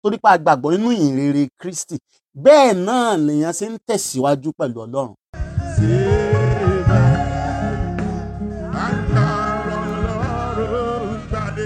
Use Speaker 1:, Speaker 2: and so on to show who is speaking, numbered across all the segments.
Speaker 1: torí pé a gbàgbọ́ nínú ìhìnrere Kristi bẹ́ẹ̀ náà lèèyàn ṣe ń tẹ̀síwájú pẹ̀lú Ọlọ́run
Speaker 2: Agbára Ọlọ́run gbàdé.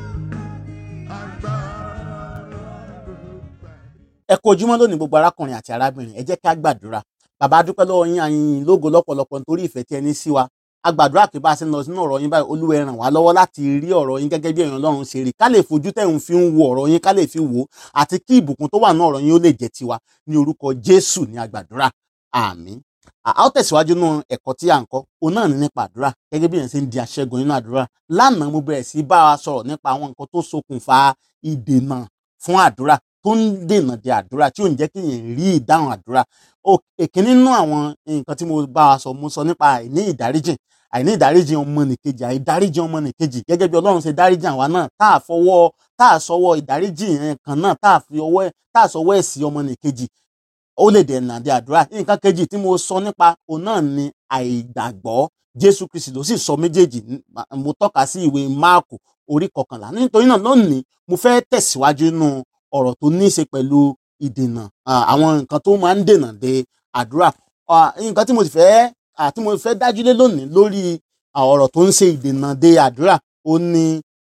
Speaker 2: Agbára Ọlọ́run gbàdé.
Speaker 1: ẹ kú ojúmọ́ lónìí gbogbo arákùnrin àti arábìnrin ẹ jẹ́ ká gbàdúrà bàbá a dúpẹ́ lọ́wọ́ yín àyìn lógo lọ́pọ̀lọpọ̀ nítorí ìfẹ́ tí ẹ ní sí wa a gbàdúrà pé bá a ṣe ń lọ sínú ọ̀rọ̀ yín báyìí olúwa ẹ ràn wá lọ́wọ́ láti rí ọ̀rọ̀ yín gẹ́gẹ́ bí èèyàn Ọlọ́run ṣe rí ká lè fojú tẹ̀ ń fi ń wo ọ̀rọ̀ yín ká lè fi wò ó àti kí ìbùkún tó wà ní ọ̀rọ̀ yín ó lè jẹ́ tiwa ní orúkọ Jésù ní agbàdúrà àmín a ó tẹ̀síwájú nínú ẹ̀kọ́ tí à ń kọ́ òun náà ní nípa àdúrà gẹ́gẹ́ bí èèyàn ṣe ń di aṣẹ́gun nínú àdúrà lánàá mo bẹ̀rẹ̀ sí bá wa sọ̀rọ̀ nípa àwọn nǹkan tó ṣokùnfà ìdènà fún àdúrà tó ń dènà de àdúrà tí ò ń jẹ́ kí èèyàn rí ìdáhùn àdúrà èkíní nínú àwọn nǹkan tí mo bá wa sọ mo sọ nípa àìní ìdáríjìn àìní ìdáríjìn ọmọnìkejì àìdáríjìn ọmọnìkejì gẹ́gẹ́ bí Ọlọ́run ṣe dáríjìn àwa náà tá a fọwọ́ tá a sọwọ́ ìdáríjìn yẹn kan náà tá a fi ọwọ́ tá a sọwọ́ ẹ̀sìn ọmọnìkejì ó lè dènà de àdúrà nǹkan kejì tí mo sọ nípa òun náà ni àìgbàgbọ́ Jésù Kristi ló sì sọ méjèèjì mo tọ́ka sí ìwé Máàkù orí kọkànlá nítorí náà lónìí mo fẹ́ tẹ̀síwájú nínú ọ̀rọ̀ tó ní í ṣe pẹ̀lú ìdènà àwọn nǹkan tó máa ń dènà de àdúrà nǹkan tí mo sì fẹ́ tí mo fẹ́ dájú lé lónìí lórí ọ̀rọ̀ tó ń ṣe ìdènà de àdúrà ó ní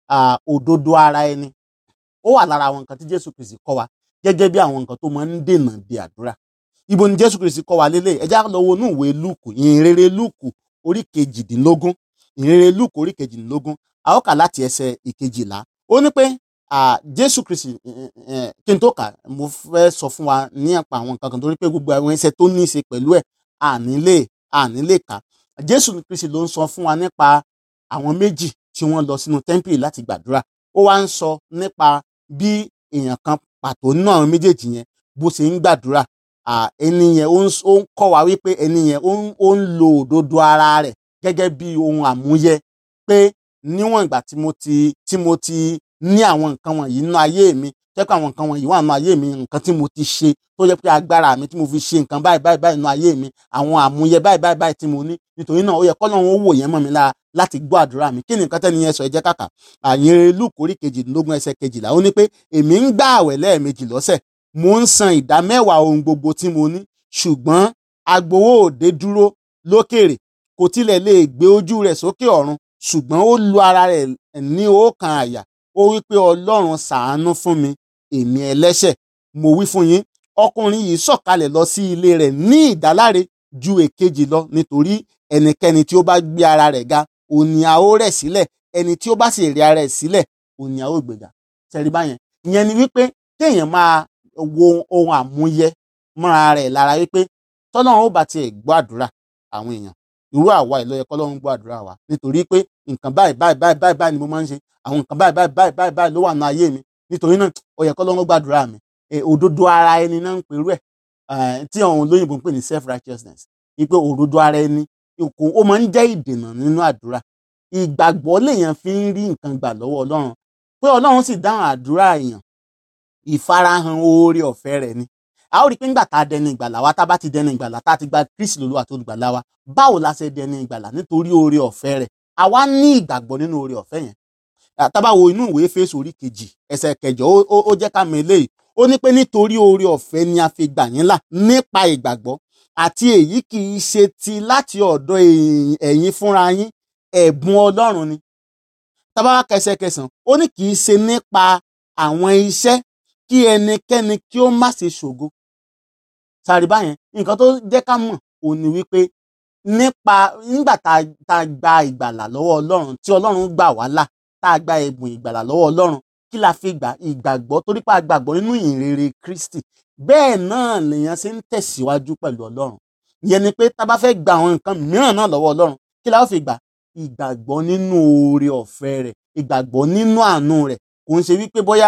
Speaker 1: òdodo ara ẹni ó wà lára àwọn nǹkan tí Jésù Kristi kọ́ wa gẹ́gẹ́ bí àwọn nǹkan tó máa ń dènà de àdúrà ibo ni Jésù Kristi kọ́ wa lélẹ̀ ẹ já lọ wo inú ìwé Lúùkù ìhìnrere Lúùkù orí kejìdínlógún ìhìnrere Lúùkù orí kejìdínlógún a ó kà láti ẹsẹ̀ ìkejìlá ó ní pé Jésù Kristi kí n tó kà mo fẹ́ sọ fún wa ní àpá àwọn nǹkan kan torí pé gbogbo àwọn ẹsẹ̀ tó ní í ṣe pẹ̀lú ẹ̀ ànílé ànílé kà Jésù Kristi ló ń sọ fún wa nípa àwọn méjì tí wọ́n lọ sínú tẹ́ḿpìlì láti gbàdúrà ó wá ń sọ nípa bí èèyàn kan pàtó nínú àwọn méjèèjì yẹn bó ṣe ń gbàdúrà ẹni yẹn ó ń kọ́ wa wípé ẹni yẹn ó ń lo òdodo ara rẹ̀ gẹ́gẹ́ bí ohun àmúyẹ pé níwọ̀n ìgbà tí mo ti tí mo ti ní àwọn nǹkan wọ̀nyí nínú ayé mi jẹ́ pé àwọn nǹkan wọ̀nyí wà nínú ayé mi nǹkan tí mo ti ṣe tó jẹ́ pé agbára mi tí mo fi ṣe nǹkan báyìí báyìí báyìí nínú ayé mi àwọn àmúyẹ báyìí báyìí báyìí tí mo ní nítorí náà ó yẹ kọ́lọ́run ó wò yẹn mọ́ mi lára láti gbọ́ àdúrà mi kí ni nǹkan tẹ́ni yẹn sọ ẹ jẹ́ kàkà àyìn Lúùkù orí kejìdínlógún ẹsẹ̀ kejìlá ó ní pé èmi ń gbà àwẹ̀ lẹ́ẹ̀mejì lọ́sẹ̀ mo ń san ìdá mẹ́wàá ohun gbogbo tí mo ní ṣùgbọ́n agbowó òde dúró lókèrè kò tilẹ̀ lè gbé ojú rẹ̀ sókè ọ̀run ṣùgbọ́n ó lu ara rẹ̀ ní ọkàn àyà ó wí pé ọlọ́run ṣàánú fún mi èmi ẹlẹ́ṣẹ̀ mo wí fún yín ọkùnrin yìí sọ̀kalẹ̀ lọ sí ilé rẹ̀ ní ìdáláre ju èkejì lọ nítorí ẹnikẹ́ni tí ó bá gbé ara rẹ̀ ga òní a ó rẹ̀ sílẹ̀ ẹni tí ó bá sì rí ara rẹ̀ sílẹ̀ òní a ó gbéga ṣẹ̀rí báyẹn ìyẹn ni wípé téèyàn máa wo ohun àmúyẹ mọ́ra rẹ̀ lára wípé tọ́lọ́run ó bá tiẹ̀ gbọ́ àdúrà àwọn èèyàn irú àwa ìlọ yẹ kọ́lọ́run gbọ́ àdúrà wa nítorí pé nǹkan báyìí báyìí báyìí báyìí báyìí ni mo máa ń ṣe àwọn nǹkan báyìí báyìí báyìí báyìí báyìí ló wà ní ayé mi nítorí náà ó yẹ kọ́lọ́run gbàdúrà mi òdodo ara ẹni náà ń perú ẹ̀ tí àwọn olóyìnbó ń pè ní self righteousness wípé òdodo ara ẹni ó máa ń jẹ́ ìdènà nínú àdúrà ìgbàgbọ́ lèèyàn fi ń rí nǹkan gbà lọ́wọ́ ọlọ́run pé ọlọ́run sì dáhùn àdúrà èèyàn ìfarahàn oore ọ̀fẹ́ rẹ̀ ni a ó rí i pé nígbà tá a dẹni ìgbàlà wa tá a bá ti dẹni ìgbàlà tá a ti gba Kristi lólú àti olùgbàlà wa báwo la ṣe dẹni ìgbàlà nítorí oore ọ̀fẹ́ rẹ̀ àwa ní ìgbàgbọ́ nínú oore ọ̀fẹ́ yẹn tá bá wo inú ìwé Éfésù orí kejì ẹsẹ̀ kẹjọ ó jẹ́ ká mọ̀ eléyìí ó ní pé nítorí oore ọ̀fẹ́ ni a fi gbà yín là nípa ìgbàgbọ́ àti èyí kì í ṣe ti láti ọ̀dọ̀ ẹ̀yin fúnra yín ẹ̀bùn Ọlọ́run ni tá bá wá kẹsẹ̀ kẹsàn ó ní kì í ṣe nípa àwọn iṣẹ́ kí ẹnikẹ́ni kí ó má ṣe ṣògo sáré báyẹn nǹkan tó jẹ́ ká mọ̀ òun ni wípé nípa nígbà tá a gba ìgbàlà lọ́wọ́ Ọlọ́run tí Ọlọ́run gbà wá là tá a gba ẹ̀bùn ìgbàlà lọ́wọ́ Ọlọ́run kí la fi gbà ìgbàgbọ́ torí pé a gbàgbọ́ nínú ìhìnrere Kristi bẹ́ẹ̀ náà lèèyàn ṣe ń tẹ̀síwájú pẹ̀lú Ọlọ́run ìyẹn ni pé tá a bá fẹ́ gba àwọn nǹkan mìíràn náà lọ́wọ́ Ọlọ́run kí la ó fi gbà ìgbàgbọ́ nínú oore ọ̀fẹ́ rẹ̀ ìgbàgbọ́ nínú àánú rẹ̀ kò ń ṣe wípé bóyá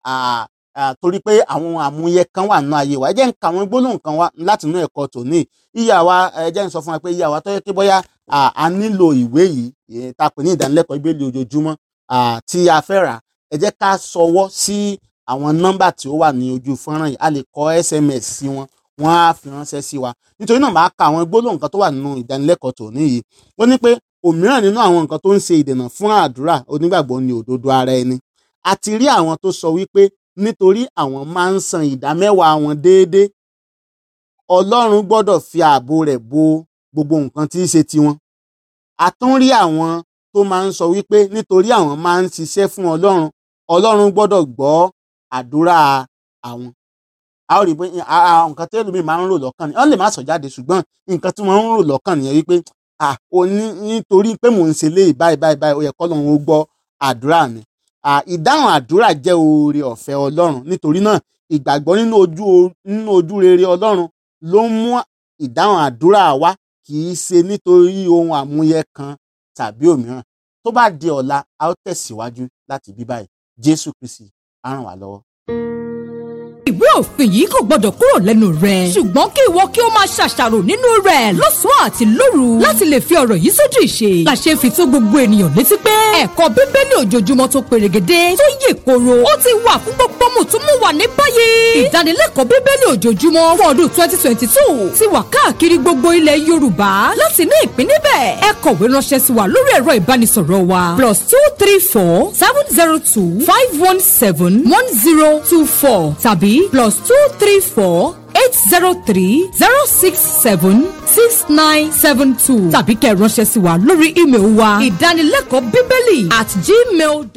Speaker 1: torí pé àwọn àmúyẹ kan wà nínú ayé wa ẹ jẹ́ ń ka àwọn gbólóhùn kan wá láti inú ẹ̀kọ́ tòní ìyá wa ẹ jẹ́ ń sọ fún wa pé ìyá wa tó yẹ kí bóyá a nílò ìwé yìí tá a pè ní ìdánilẹ́kọ̀ọ́ ìbéèlì ojoojúmọ́ tí a fẹ́ rà ẹ jẹ́ ká sọwọ́ sí àwọn nọ́mbà tí ó wà ní ojú fọ́nrán yìí a lè kọ SMS sí wọn wọ́n á fi ránṣẹ́ sí wa nítorí náà máa ka àwọn gbólóhùn kan tó wà nínú ìdánilẹ́kọ̀ọ́ tòní yìí ó ní pé òmíràn nínú àwọn nǹkan tó ń ṣe ìdènà fún àdúrà onígbàgbọ́ ni òdodo ara ẹni àti rí àwọn tó sọ wípé nítorí àwọn máa ń san ìdá mẹ́wàá wọn déédéé ọlọ́run gbọ́dọ̀ fi ààbò rẹ̀ bo gbogbo nǹkan tí í ṣe tiwọn a tún rí àwọn tó máa ń sọ wípé nítorí àwọn máa ń ṣiṣẹ́ fún ọlọ́run ọlọ́run gbọ́dọ̀ gbọ́ àdúrà àwọn a ó rí i pé a- a- nǹkan tí ẹlòmíì máa ń rò lọ́kàn ni wọ́n lè má sọ jáde ṣùgbọ́n nǹkan tí wọ́n ń rò lọ́kàn nìyẹn wípé à ò ní nítorí pé mò ń ṣe léyìí báyìí báyìí báyìí ó yẹ kọ́ lóun ó gbọ́ àdúrà mi à, ìdáhùn àdúrà jẹ́ oore ọ̀fẹ́ ọlọ́run nítorí náà ìgbàgbọ́ nínú ojú nínú ojú rere ọlọ́run ló ń mú ìdáhùn àdúrà wá kì í ṣe nítorí ohun àmúyẹ kan tàbí òmíràn tó bá di ọ̀la a ó tẹ̀síwájú láti bí báyìí jésù kristi á ràn wá lọ́wọ́.
Speaker 3: ìwé òfin yìí kò gbọdọ̀ kúrò lẹ́nu rẹ̀. ṣùgbọ́n kí ìwọ kí o máa ṣàṣàrò nínú rẹ̀ lọ́sàn-án àti lóru. láti lè fi ọ̀rọ̀ yìí sójú ìṣe. làṣẹ fi tó gbogbo ènìyàn létí pé ẹ̀kọ́ bíbélì ojoojúmọ́ tó perégedé tó yè koro ó ti wà fún gbogbo mùtúmùwà ní báyìí. ìdánilẹ́kọ̀ọ́ bíbélì ojoojúmọ́ fún ọdún twenty twenty two ti wà káàkiri gbogbo ilẹ̀ yorùbá láti ní ìpín níbẹ̀. ẹ kọ̀wé ránṣẹ́ sí wa lórí ẹ̀rọ ìbánisọ̀rọ̀ wa plus two three four seven zero two five one seven one zero two four tàbí plus two three four eight zero three zero six seven six nine seven two tàbí kẹ́ ẹ ránṣẹ́ sí wa lórí ímeèlì wa ìdánilẹ́kọ̀ọ́ bíbélì at gmail.